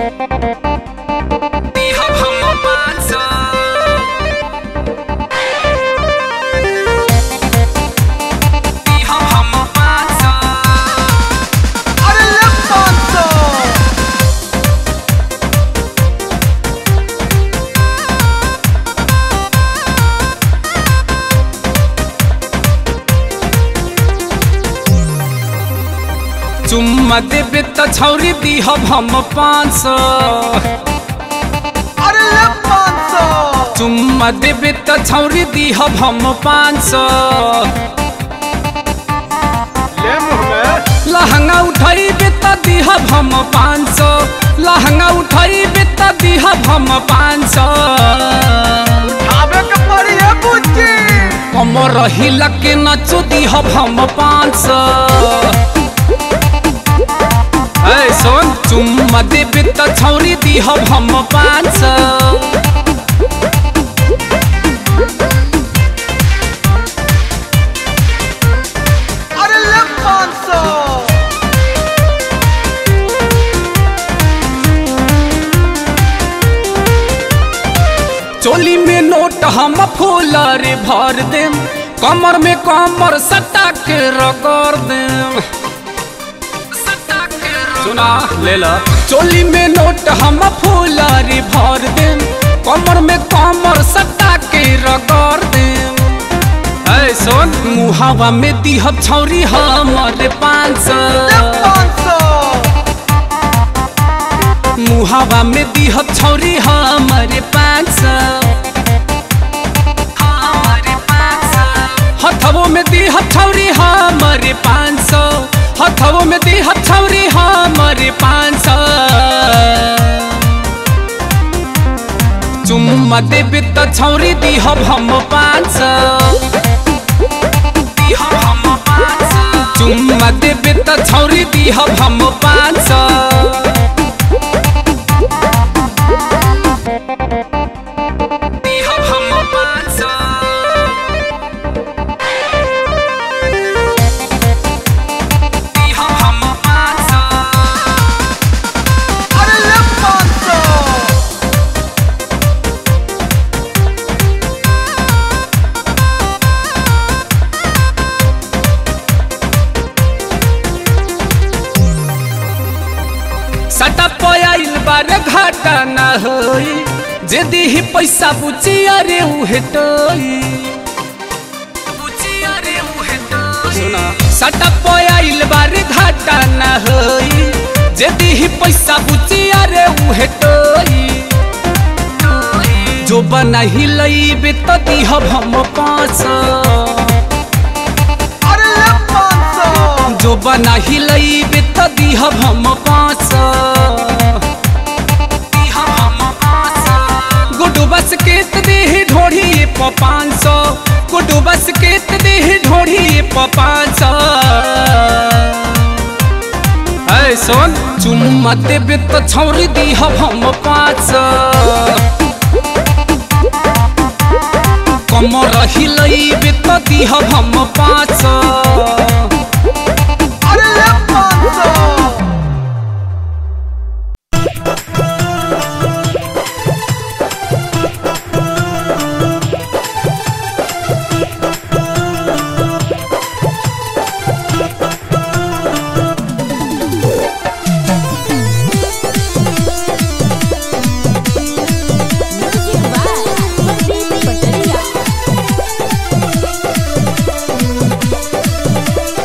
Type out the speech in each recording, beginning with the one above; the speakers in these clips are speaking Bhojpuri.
दिहब हम पाँच सौ दिहब हम पाँच सौ अरे ले पाँच सौ चुम्मा देबे त छौरी दिहब हम पाँच सौ अरे ले पाँच सौ चुम्मा देबे त छौरी दिहब हम पाँच सौ ले मुँह में लहंगा उठाइबे त दिहब हम पाँच सौ लहंगा उठाइबे त दिहब हम पाँच सौ खावे के पड़ी है बुच्ची कमर हिला के नचो दिहब हम पाँच सौ ऐ सोन चुम्मा देबे त छौरी दिहब हम पाँच सौ अरे ले पाँच सौ चोली में नोट हम फूलर भर देम कमर में कमर सटा के रगड़ देम सुना ले ला चोली में नोट हम फूलर भर देम कमर में कमर सटा के रगड़ देम ऐ सोन मुहावा में दिहब छौरी हमर पाँच ले सौ पाँच सौ मुहावा में दिहब छौरी हमरे पाँच सौ हथवो में दिहब छौरी हमरे पाँच सौ हथवो में दिहब छौरी हमरे पाँच सौ चुम्मा देबे त छौरी दिहब हम पाँच सौ दिहब हम पाँच सौ चुम्मा देबे त छौरी दिहब हम पाँच सौ दिहब हम पाँच सौ दिहब हम पाँच सौ अरे ले पाँच सौ सटा पयाइल बारे घाटा न होई जे दिही पैसा बुची अरे उहे टोई सुना सटा पयाइल बारे घाटा न होई जे दिही पैसा बुची अरे उहे टोई जो बना ही लईबे त दिहब हम पाँच सौ अरे ले पाँच सौ जो बना ही लईबे त दिहब हम पाँच सौ दिहब हम पाँच सौ गुडू बस के त देह ढोढ़ी प पाँच सौ गुडू बस के त देह ढोढ़ी प पाँच सौ ऐ सोन चुम्मा देबे त छौरी दिहब हम पाँच सौ कमर हिलैबे त दिहब हम पाँच सौ अरे ले पाँच सौ म्यूजिक बाय प्रदीप पटरिया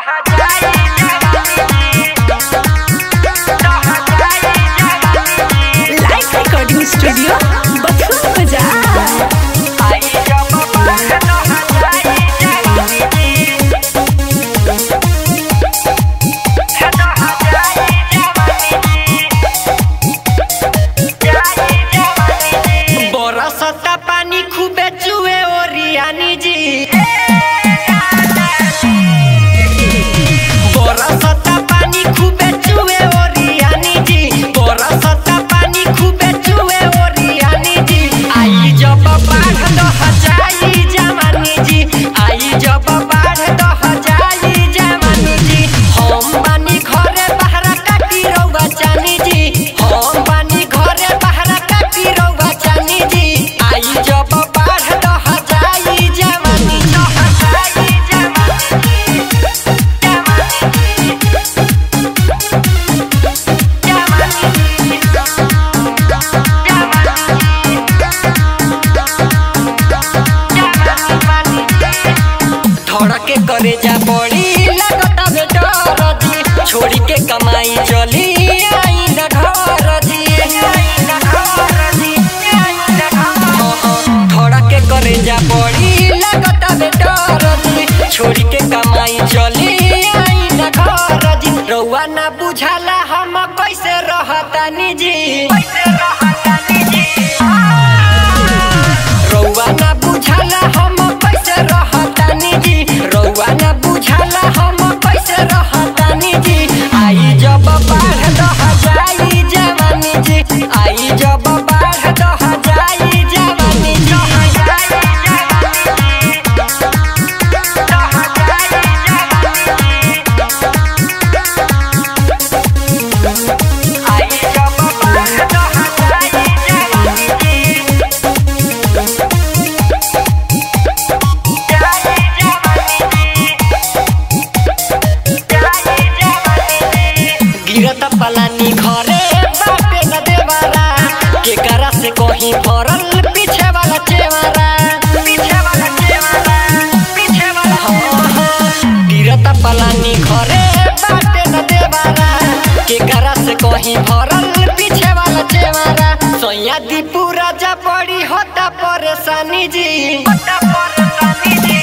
लाइव रिकॉर्डिंग स्टूडियो बथुआ बाजार बरसता पानी खूबे चुए ओरियानी जी बरसता पानी खूबे चुए ओरियानी जी बरसता पानी खूबे चुए ओरियानी जी आई जब बाढ़ दह जाई जवानी जी आई जब बाढ़ दह जाई जवानी जी हम बानी घरे बहरा काटी रउआ चानी जी हम बानी घरे बहरा काटी रउआ चानी जी आई जब बाढ़ दह जाई जवानी दह जाई जवानी धड़के करे जा पड़ी लगता बेटर जी छोड़ी के कमाई चली आई न घर जी धड़के करे जा पड़ी लगता बेटर जी छोड़ी के कमाई चली आई न घर जी रउआ ना बुझाला हम कैसे रहतानी जी कैसे रहतानी जी रउआ ना बुझाला हम कैसे रहतानी जी रउआ ना बुझाला हम कैसे रहतानी जी आई जब बाढ़ दह जाई जवानी जी आई जब बाढ़ दह जाई जवानी जी आई जब बाढ़ दह जाई जवानी जी गिरत पलानी घरे बाटे न देवारा के करा से कहीं फरल पीछे वाला चेवारा पीछे वाला चेवारा पीछे वाला हाँ, हाँ। गिरत पलानी घरे बाटे न देवारा के करा से कहीं फरल पीछे वाला चेवारा सोया दीपू राजा बड़ी होता परेशानी जी होता परेशानी जी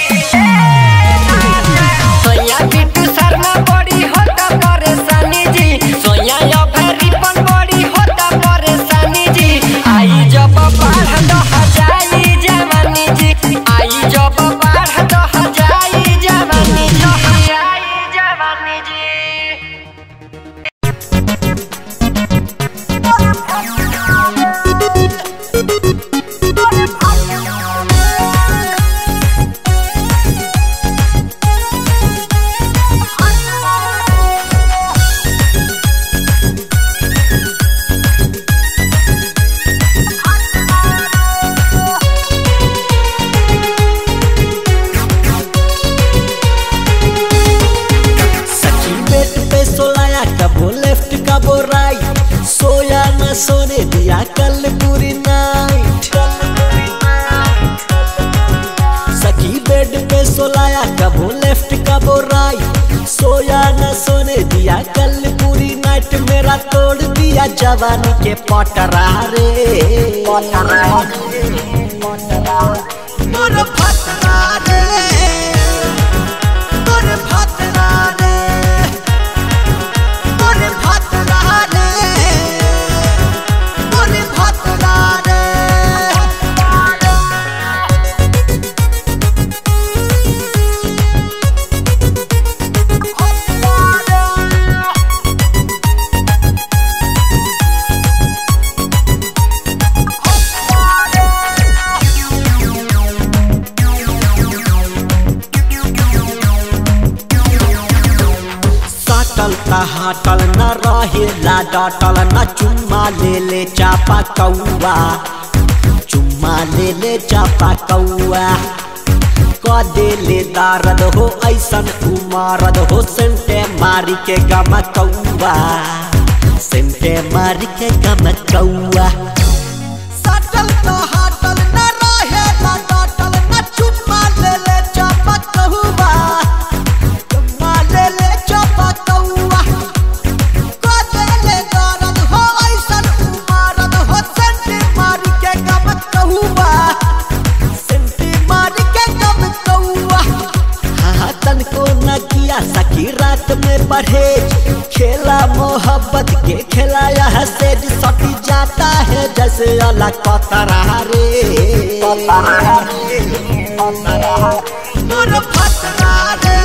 सोया बिट्टू शर्मा बड़ी होता परेशानी जी सोया अभरिपन बड़ी होता परेशानी जी आई जब बाढ़ दह जाई जवानी जी आई जब बाढ़ दह जाई जवानी जी आई जवानी जी सखी बेट पे सोलाया कबो लेफ्ट कबो राइट सोया न सोने दिया कल पूरी नाइट सखी बेड पे सोलाया कबो लेफ्ट कबो राइट सोया न सोने दिया कल पूरी नाइट मेरा तोड़ दिया जवानी के पटरा रे पटरा मोर फटरा रे तोरे फटरा रे तोरे फटरा रे तोरे फटरा रे सटल ता हटल न रहेला डटल न चुम्मा ले ले चापा कौआ चुम्मा ले ले चापा कौआ क देले दारद हो ऐसन उमारद हो सेंटे मारी के गम कौआ सेंटे मारी के गम कौआ सटल तो हटल न रहेला डटल न चुम्मा ले ले चापा कौआ चुम्मा ले ले रात में परहेज खेला मोहब्बत के खिलाया है सेज सटी जाता है जैसे अला कतरा रे मोर फतरा रे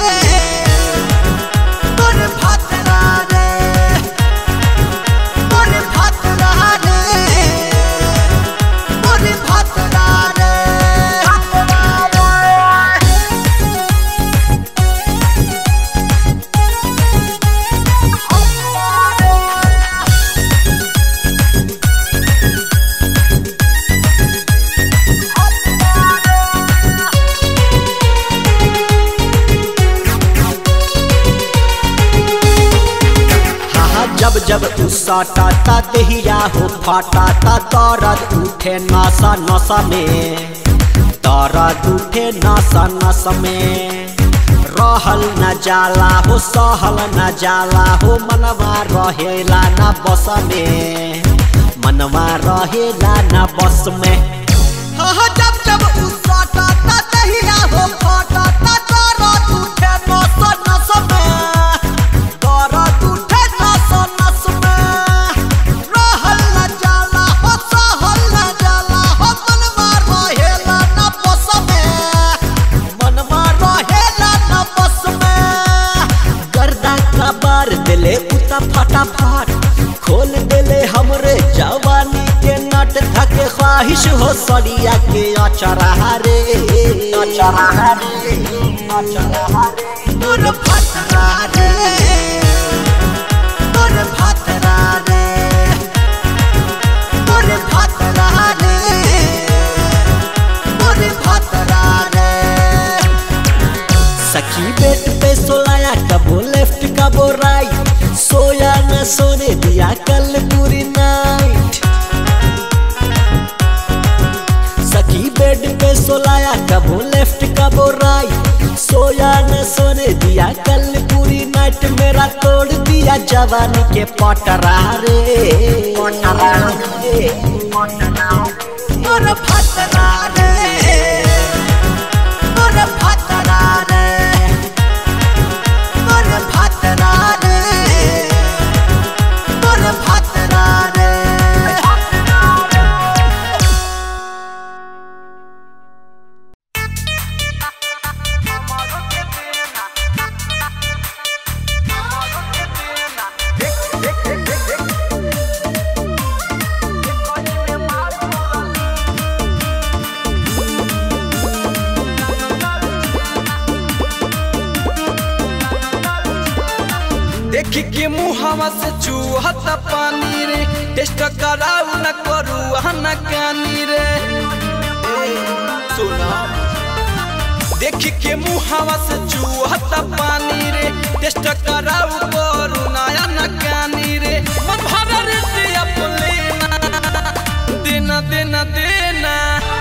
मोर फतरा रे मोर फतरा रे मोर फतरा रे हाँ जब जब तू सटा ता दहिया हो फाटा ता दर्द उठे नसा नसा में दर्द उठे नसा नसा में रहल न जाला हो सहल न जाला हो मनवा रहेला न बस में मनवा रहेला न बस में हाँ जब जब तू सटा ता दहिया हो फाटा ता दर्द उठे नसा नसा में दर्द उठे नस नस में रहल न जाला हो सहल न जाला हो मनवा रहेला न बस में मनवा रहेला न बस में गर्दा कबार देले उता फटाफट खोल देले हमरे जवानी के नट धके ख्वाहिश हो सरिया के अचरा रे अचरा रे अचरा रे मोर फटरा रे मोर फतरा रे मोर फतरा रे मोर फतरा रे सखी बेड पे सोलाया कबो लेफ्ट कबो राइट सोया न सोने दिया कल पूरी नाइट सखी बेड पे सोलाया कबो लेफ्ट कबो राइट सोया न सोने दिया कल पूरी नाइट मेरा तोड़ दिया जवानी के पटरा रे पटरा रे मोर फटरा रे मोर फतरा रे मोर फतरा रे मोर फतरा रे देखी के मुहावा से चूहत पानी रे टेस्ट कराऊ न करू न कानी रे ए, सुना देखी के मुहावा से चूहत पानी रे टेस्ट कराऊ करू नया न कानी रे मन भरा रे दिया देना देना देना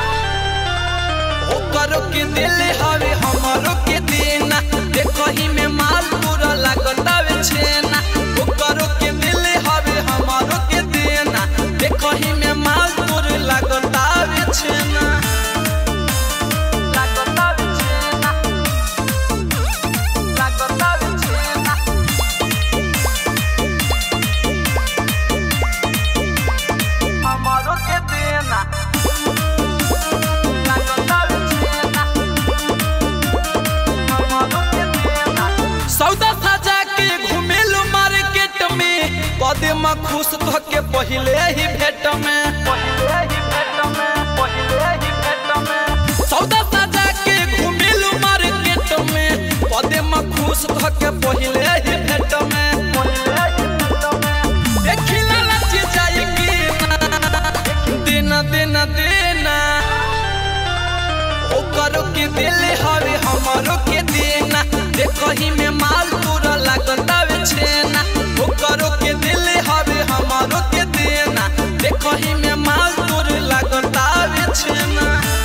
ओ करो के दिल हवे हमारो के देना देखो ही में माल पूरा लागतावे छेना ओ करो के दिल हवे हमारो के देना देखो ही में माल पूरा लागतावे छेना लागतावे छेना लागतावे छेना हमारो के देना सौदा सजा के घुमेलू मार्केट में पदे में खुश ध के पहले ही भेट में सौदा सजा के घुमेलू मार्केट में पदे में खुश ध के पहले ही भेट में देखिला लची जाए कि देना देना देना ओ करो के दिल हवे हमारो के देना देखो ही में माल पूरा लागतावे छेना ओ करो के दिल हवे हमारो के देना देखो ही में माल पूरा लागतावे छेना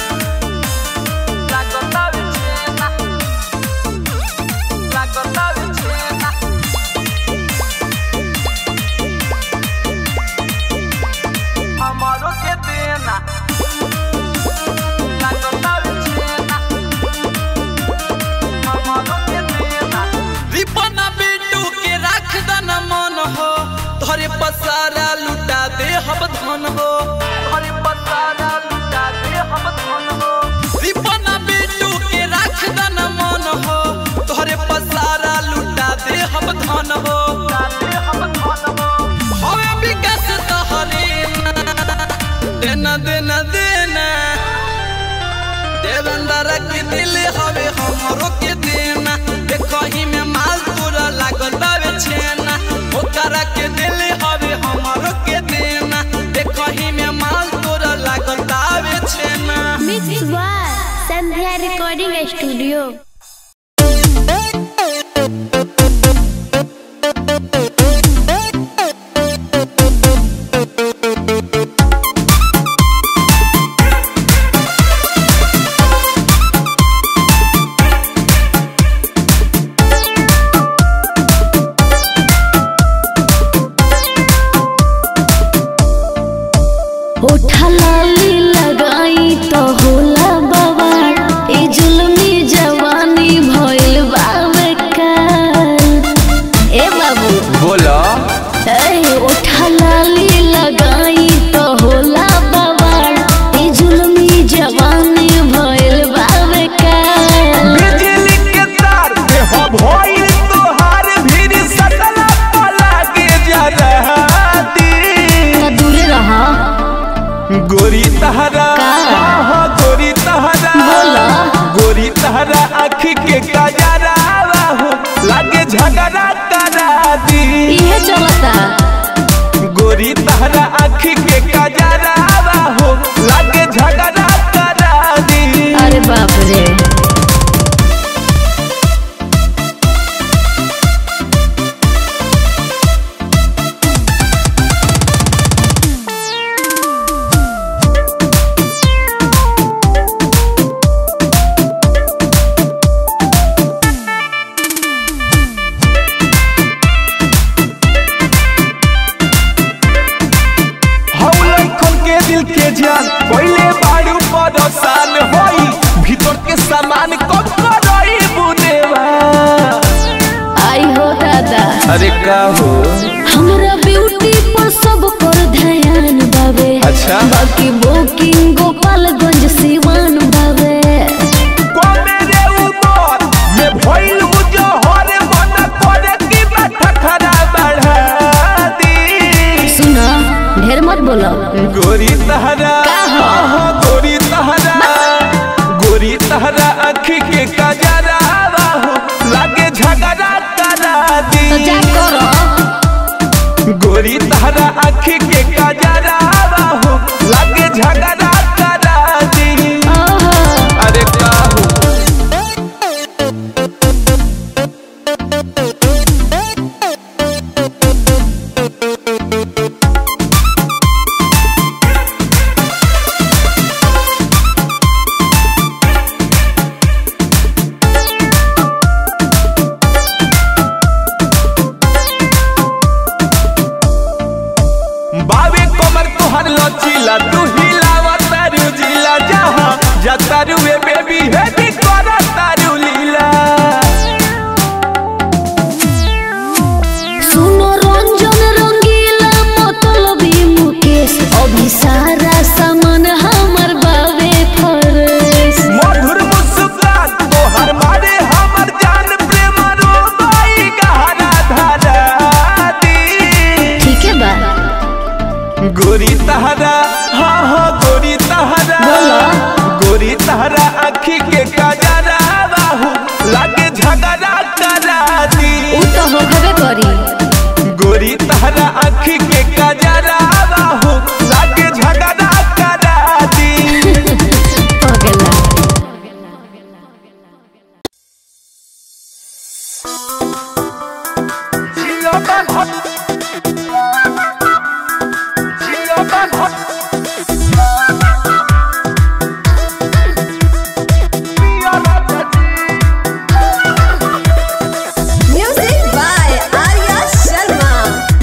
लागतावे छेना लागतावे छेना हमारो के देना लागतावे छेना तोहरे पसारा लुटा दे हम धन हो तोहरे पसारा लुटा दे हम धन हो रिपना बेटू के राख दन मन हो तोहरे पसारा लुटा दे हम धन हो हवे विकास तोहरे देना देना देना देवेंद्र के दिल हवे हमरो के देना देखही में माल तोरा लागल बावे छेना ओकरा के दिल हवे हमरो के देना देखही में माल तोरा लागल बावे छेना mix by Sandhya recording studio होठा लाली लगाई तो होला बवाल ए जुल्मी जवानी भइल बावे काल ए बाबू बोला ए होठा लाली लगाई तो होला बवाल ए जुल्मी जवानी भइल बावे काल बिजली के तार पे हो भइल तोहार भीड़ सटला पला के जा रहा दी तो दूरे रहा गोरी तहरा का? हाँ, गोरी तहरा बोला। गोरी तहरा आँख के कजरा हो लागे झगड़ा करा दी इहे चलता गोरी तहरा आँख के कजरा हो लागे झगड़ा करा दी अरे बाप रे हौलन खोल के दिल के जान पहले बाड़ू परेशान होई भीतर के सामान कब करई बुनेवा आई हो दादा अरे का हो हमरा ब्यूटी पर सब कर ध्यान बावे अच्छा। बाकी बुकिंग गोपालगंज सिवान बावे को मेरे ऊपर में भइल जो हर मन करे की बैठा खरा बढ़ा दी सुना ढेर मत बोलो गोरी तहरा का हो? आहा, गोरी तहरा गोरी तहरा आँख के कजरा हो लागे झगड़ा करा दी तो जा करो गोरी तहरा आँख के कजरा हो लागे झगड़ा करा दी ओहो अरे का हो बावे कमर तोहर लचीला तू हिलावा तारू जिला जहाँ जा तारू ए बेबी है दी करा तारू लीला सुनो रंजन रंगीला मतलबी मुकेश अभी सारा सामान हमर बावे फरेश मधुर मुस्कान तोहर मारे हमर जान प्रेम रो बाई गहरा धारा दी ठीक है बा गोरी तहरा हाँ हाँ गोरी तहरा बोलो। गोरी तहरा आँखी के कजरा बाहू लागे झगड़ा करा दी उ तो होखबे करी गोरी तहरा आँखी के कजरा बाहू लागे झगड़ा करा दी पगला Music by Arya Sharma.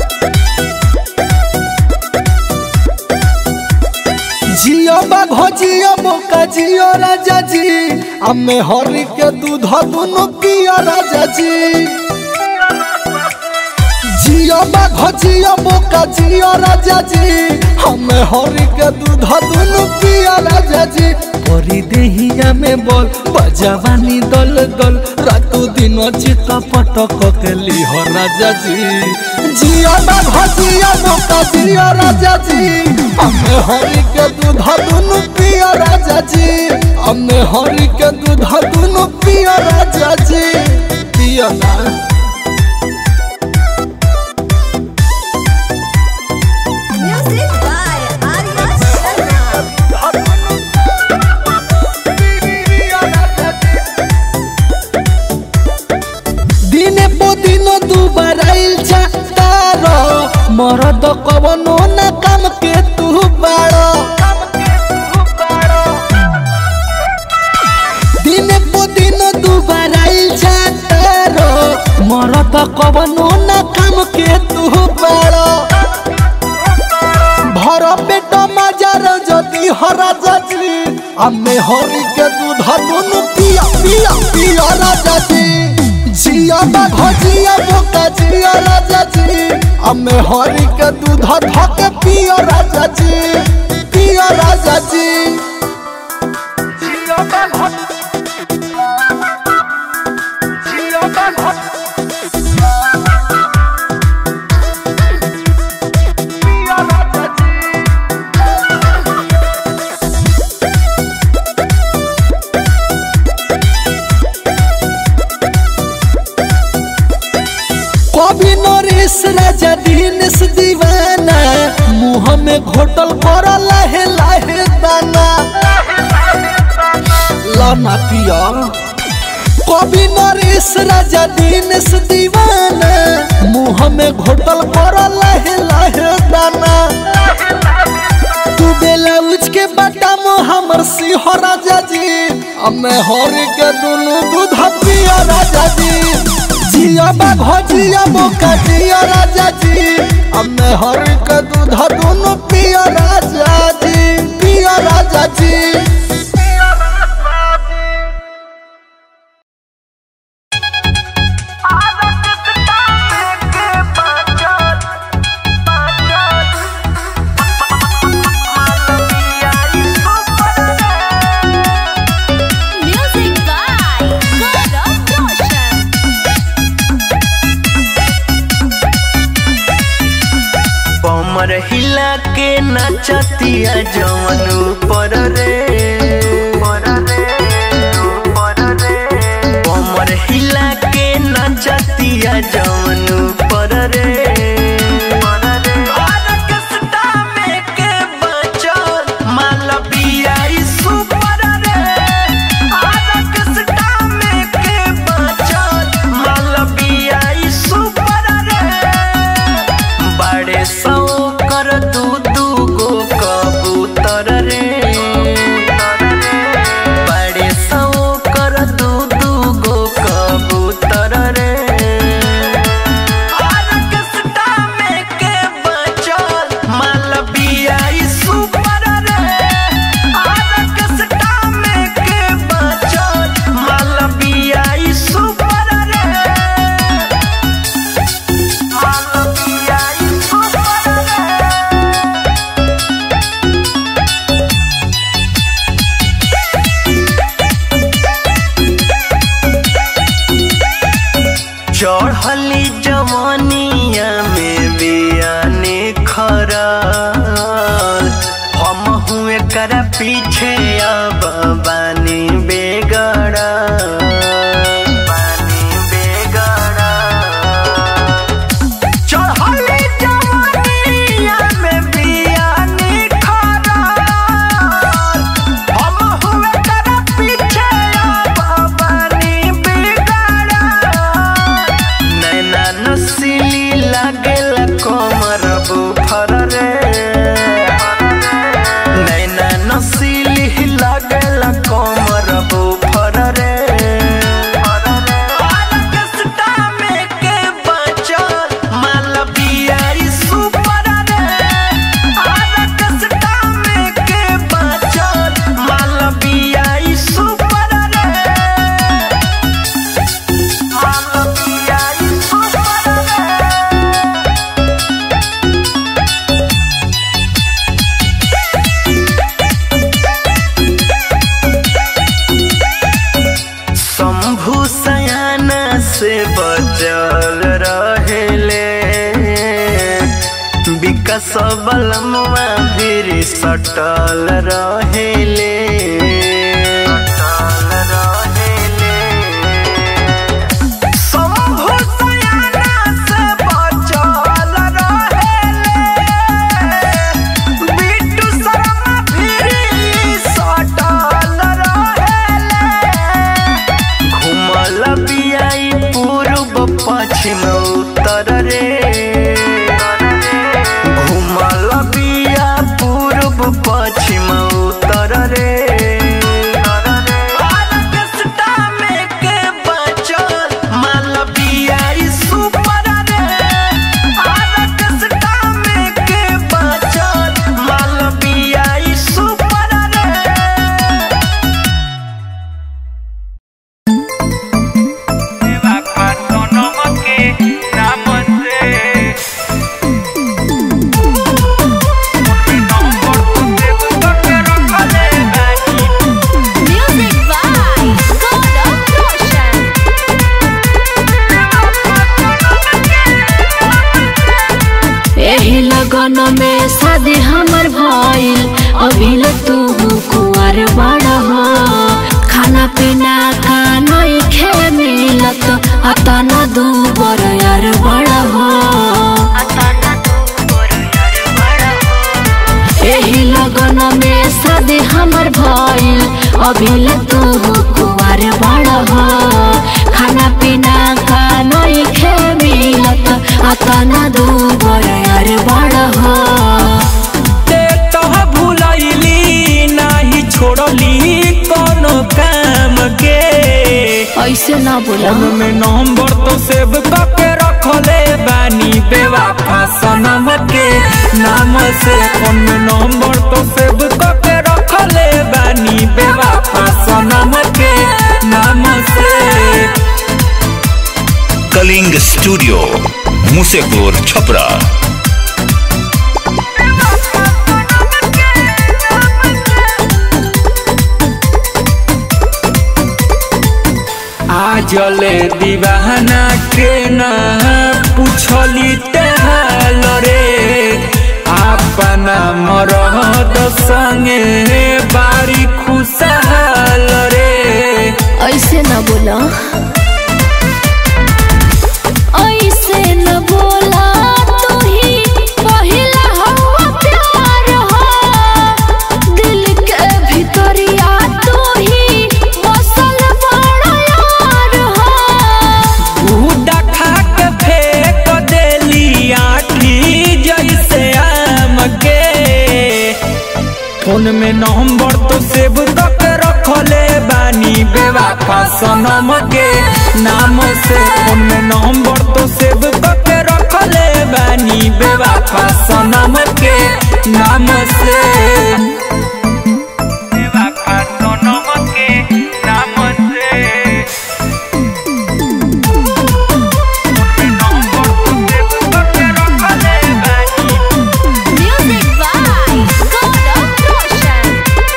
जियो बाघो जियो बोका जियो राजा जी अम्मे हरी के दूध दुनो पियो राजा जी जियो जियो बा घजियो बोका जियो राजा जी हमें हरी के दूध दुनु पिया राजा जी करी देहिया में बोल बजावानी दल दल रातू दिन चित पटक के लिह राजा जी जियो बा घजियो बोका जियो राजा जी हमें हरी के दूध दुनु पिया राजा जी हमें हरी के दूध दुनु पिया राजा जी पिया ना Music by Arya Sharma. दिने पो दिन दुबार आइल तार मरद कवनो न काम के तू बाड़ दिने पो दिन दुबार आइल तार मरद कवनो न काम के तू बाड़ भर पेट मजार যদি হরাজা জি আমি হরিকে দুধ দুনু পিয়া পিয়া পিয়া রাজা জি জিয়া বা ঘজিয়া বোকা জিয়া রাজা জি আমি হরিকে দুধ ধকে পিয়া রাজা জি পিয়া রাজা জি জিয়া বা ঘ জিয়া বা ঘ পিয়া রাজা জি कभी नरेश राजा दीनेश दीवाना मुँह में घोटल कर लाहे लाहे दाना लाना पिया कभी नरेश राजा दीनेश दीवाना मुँह में घोटल कर लाहे लाहे दाना तू बेला उच के बटा मो हमर सिंह राजा जी हमें हर के दुनु दूध पिया राजा जी जिया बा घजिया बोका जिया राजा जी हमें हर के दूध दुनु पिया राजा जी पिया राजा जी Music by Gaurav Roshan. कमर हिला के नचतिया जवन ऊपर रे कमर हिला के नचतिया जवन ऊपर रे ऑर्केस्ट्रा में के बचल मालविया ई सुपर रे ऑर्केस्ट्रा में के बचल मालविया ई सुपर रे बड़े सौ कर दू दू गो कबूतर रे बड़े सौ कर दू दू गो कबूतर रे ऑर्केस्ट्रा में के बचल मालविया ई सुपर रे ऑर्केस्ट्रा में के बचल मालविया ई सुपर रे मालविया ई सुपर रे चढ़ली जवानिया में बियाने खरल हम हुए कर पीछे अब बानी बेगड़ा बानी बेगड़ा चढ़ली जवानिया में बियाने खरल हम हुए कर पीछे अब बानी बेगड़ा नैना नसीली लागेल कमर बुफर रे नैना नसीली लागेल कमर बुफर रे ऑर्केस्ट्रा में के बचल मालविया ई सुपर रे ऑर्केस्ट्रा में के बचल मालविया ई सुपर रे मालविया ई सुपर रे सबल मुआ फिर सटल रहेले शंभु सयाना से बचल रहेले बिट्टू शर्मा फिर सटल रहेले घुमल बियाई पूर्व पश्चिम उत्तर रे घुमल बिया पूर्व पश्चिम उत्तर रे ऑर्केस्ट्रा में के बचल माल बियाई सुपर रे ऑर्केस्ट्रा में के बचल माल बियाई सुपर रे Music by Gaurav Roshan. एही लगन में शादी हमर भइल अभी ल तू कुंवर बड़ हो खाना पीना का नहीं खे मिलत अतन दू बर यार बड़ हो एही लगन में शादी हमर भइल अभी ल तू कुंवर बड़ हो खाना पीना का नहीं खे मिलत अतन दू बर यार बड़ हो ते तह भुलैली नाही छोड़ली कोनो काम के ऐसे ना बोला फोन में नंबर तो सेव करके रखले बानी बेवफा सनम के नाम से फोन में नंबर तो सेव करके रखले बानी बेवफा सनम के नाम से कलिंग स्टूडियो मुसेपुर छपरा आजले दीवाना के ना पूछली तेहाल रे अपना मरद संगे बारी खुशहाल रे ऐसे ना बोला ऐसे न बोला तू ही पहिला हवा प्यार हो दिल के भीतरिया तू ही बसल बड़ा यार हो गुदा खा के फेंक देली आठी जैसे आम के फोन में नंबर तो सेव करके रखले बानी बेवफा सनम के नाम से फोन में नंबर तो सेव करके रखले बानी बेवफा सनम के नाम से बेवफा सनम के नाम से Music by Gaurav Roshan.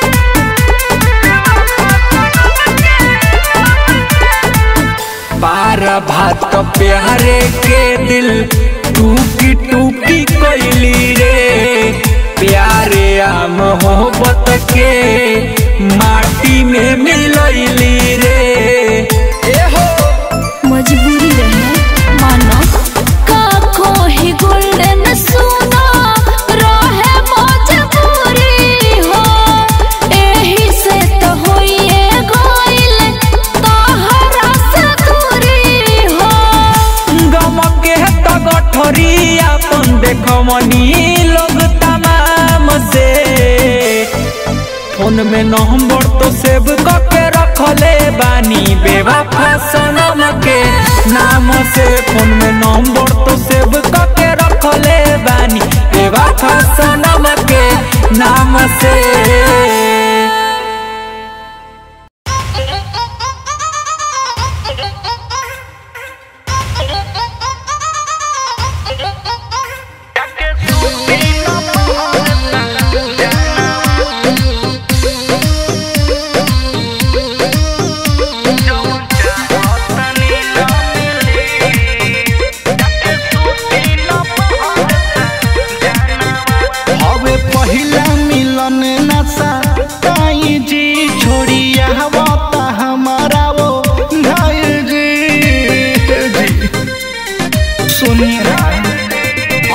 पार भात प्यारे के दिल टूकी टूकी कोइली रे प्यारे आ मोहब्बत के माटी में मिलैली रे मजबूरी रहे मानो काको ही गोल्डन सुना रहे मजबूरी हो एही से तो होइए गइल तोहरा से दूरी हो गम के तो गठरी अपन देखमनी लोग तमाम से फोन में नंबर तो सेव करके रखले बानी बेवफा सनम के नाम से फोन में नंबर तो सेव करके रखले बानी बेवफा सनम के नाम से जाना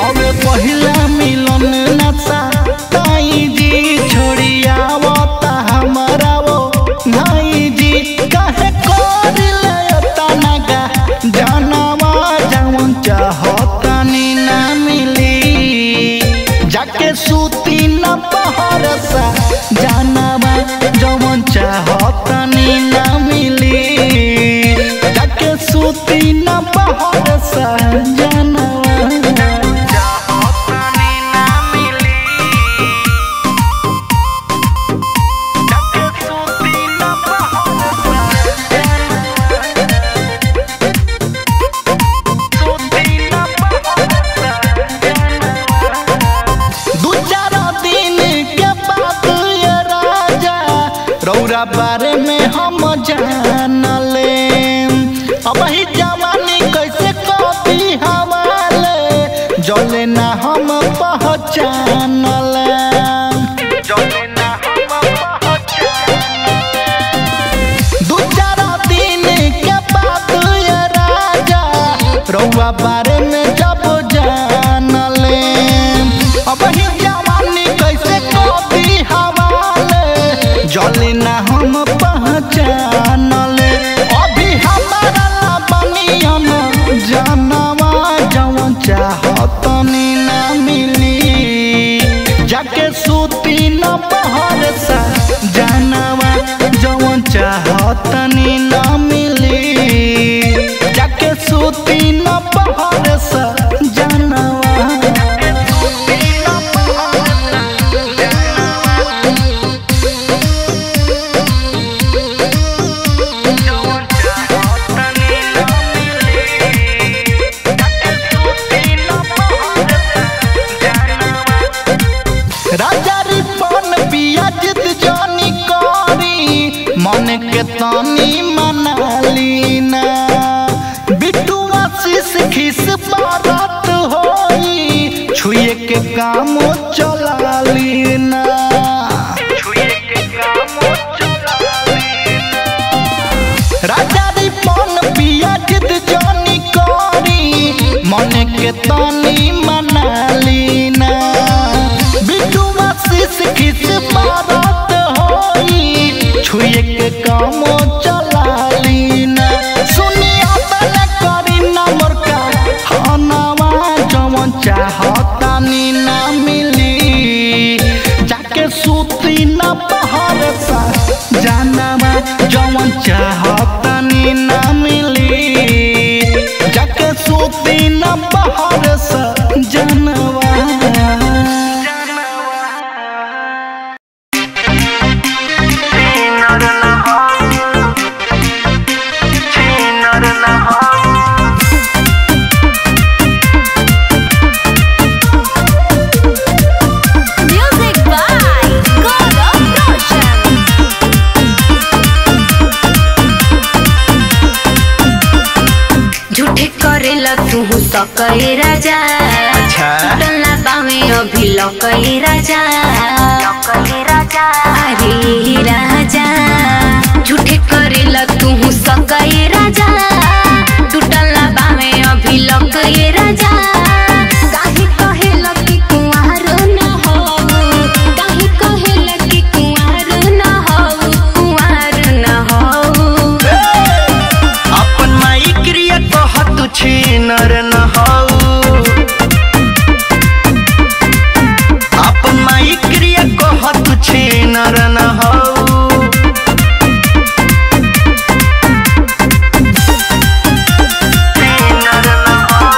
हवे पहिला मिलन नशा ताई जी छोड़ी आवता हमारा वो भाई जी काहे करिले तनगा जानवा जवन चाहतानी ना मिली जाके सूती न पहरसा जानवा जवन चाहतानी ना मिली जाके सूती न पहरसा जानवा चाहतानी ना मिली जाके सूती न दू चार दिन के बाद ये राजा रौरा बारे में हम जान ले अब ही जवानी कैसे कभी हवाले जले ना हम पहचान ले जले ना हम दू चार दिन के बाद ये राजा रउआ बारे में जब जान ले अब ही जवानी कैसे कभी हवाले जले ना हम पहचान ले अभी हमारा ला बनियन जानवा जवन चाहतनी ना मिली जाके सूती न पहर सा जानवा जवन चाहतनी ना मिली जाके सूती न पहर सा जानवा राजा रिपन पिया जिद जानी करी मन के तानी मनाली ना बिट्टू आशीष खिस बारात होई छुए के काम चला ली ना राजा रिपन पिया जिद जानी करी मन के तानी मनाली ना बिट्टू आशीष खिस बारात होई छुए के काम चला ली ना सुनिया तने करी ना मोरका हनवा जवन चाहतानी ना मिली जाके सूती ना पहर सा जानवा जवन चाहतानी ना मिली जाके सूती ना पहर सा जानवा Music by Gaurav Roshan. झूठे करेला तू सकई राजा टल्ला बावे अभी लकई राजा अरे राजा झूठे करेला तू सकई राजा टूटला बावे अभी लकई राजा काहे कहेला कि कुंवार न हो काहे कहेला कि कुंवार न हो कुंवार न हो अपन माई क्रिया कह तू छीनर न हऊ अपन माई क्रिया कह तू छीनर न हऊ छीनर न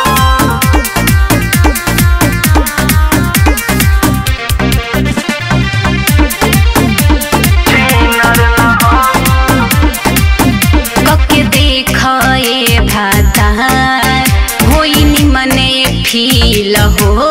कके देख ए भाता होई निमने फील हो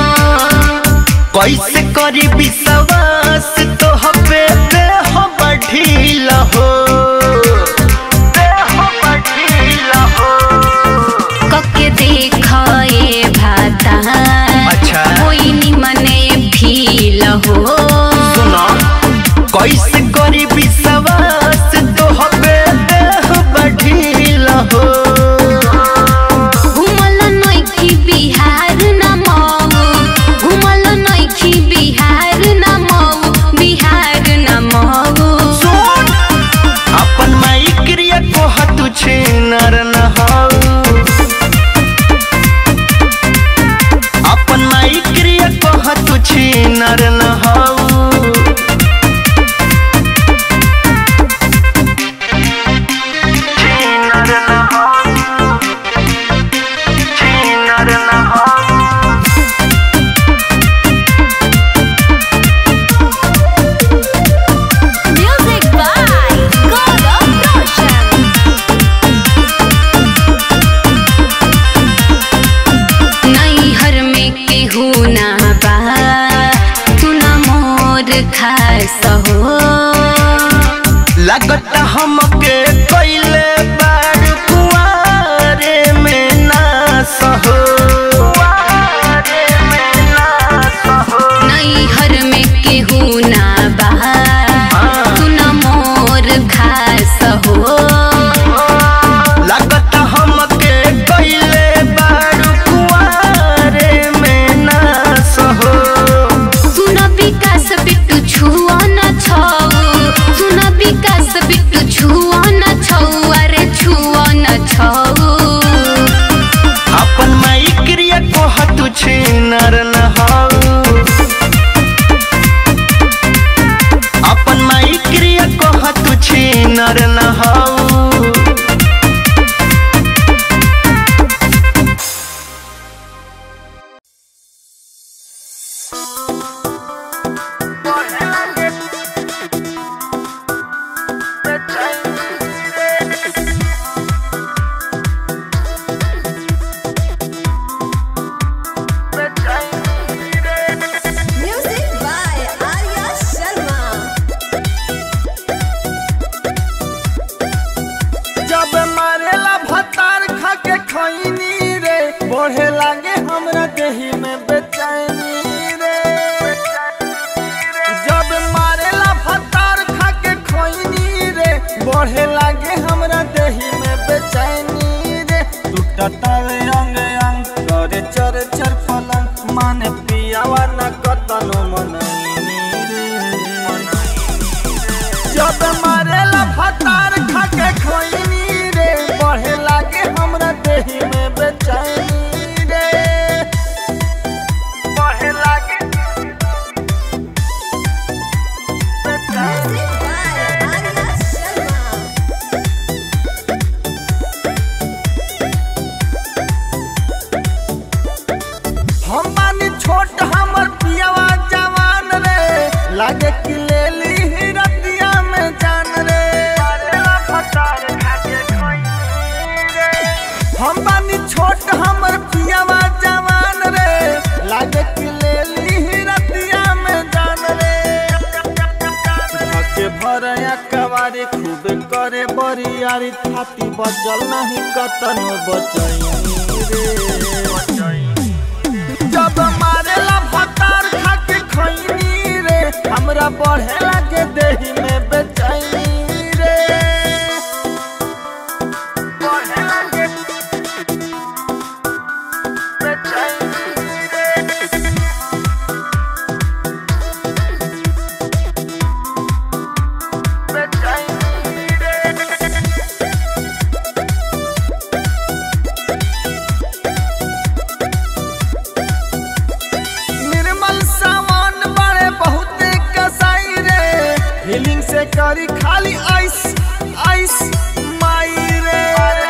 कैसे करी विश्वास तो हबे देह बढ़ील हो देह बढ़ील हो कके देख ए भाता अच्छा। होई निमने फील हो सुना कैसे करी विश्वास तो हबे देह बढ़ील हो घुमल नइखी बिहार न बढ़े लागे हमरा देही में बेचैनी रे जब मारेला फतार खा के खोइनी रे बढ़े लागे हमरा देही में बेचैनी रे टूटतावे अंग अंग करे चर चर पलंग माने पियावा न कतनो मनैनी रे जब मारेला फतार खा के खोइनी रे बढ़े लागे हमरा देही में बेचैनी रे बढ़े लागे हम बानी छोट हमर पियावा जवान रे लागे कि ले ली ही रतिया में जान रे हम बानी छोट हमर पियावा जवान रे लागे कि ले ली ही रतिया में जान रे धके भरया कवारी खूब करे बरियारी थाती बचल नहीं कतनो बचई रे जब मारेला भतार खा के खैनी रे हमरा बढ़े लागे देही में बेचैनी रे बढ़े लागे बेचैनी रे बेचैनी रे निर्मल सामान बड़े बहुत कसाई रे फीलिंग से करी खाली आइस आइस माई रे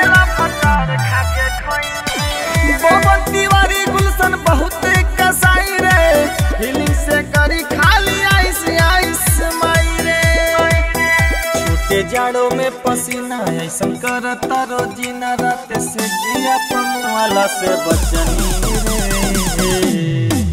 पवन तिवारी गुलशन बहुत कसाई रे फीलिंग से करी खाली आइस आइस माई रे छोटे जाड़ों में पसीना ऐसा करता रोजीना रात से जिया वाला से बचनी रे